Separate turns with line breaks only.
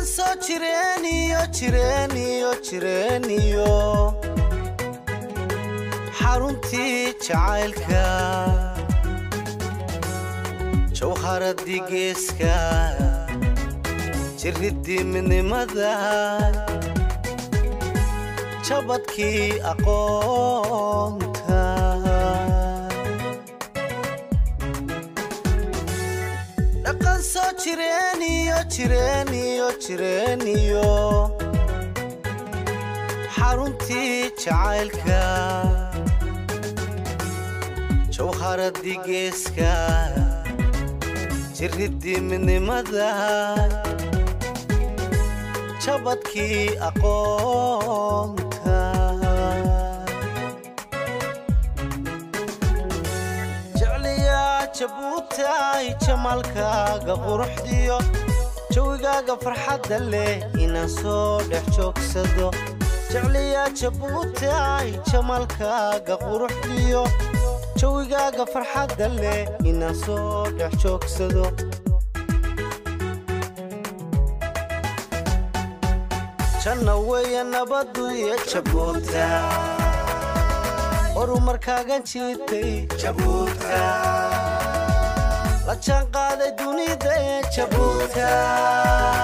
soo jireeniyo jireeniyo jireeniyo xaruntii jacaylka jawharadii geeska jiridii midnimada jabadkii aqoonta dhaqan soo jireeniyo jireeniyo jireeniyo xaruntii jacaylka jawharadii geeska jiridii midnimada jabadkii aqoonta jecliyaa jabuutaay jamaalkaaga quruxdiyo jawigaaga farxadda leh inaan soo dhex joogsado jecliyaa jabuutaay jamaalkaaga quruxdiyo jawigaaga farxadda leh inaan soo dhex joogsado janna weeye nabadu iyo jabuuta horumarkaagan jiitay jabuuta la jaanqaaday dunida ee jabuuta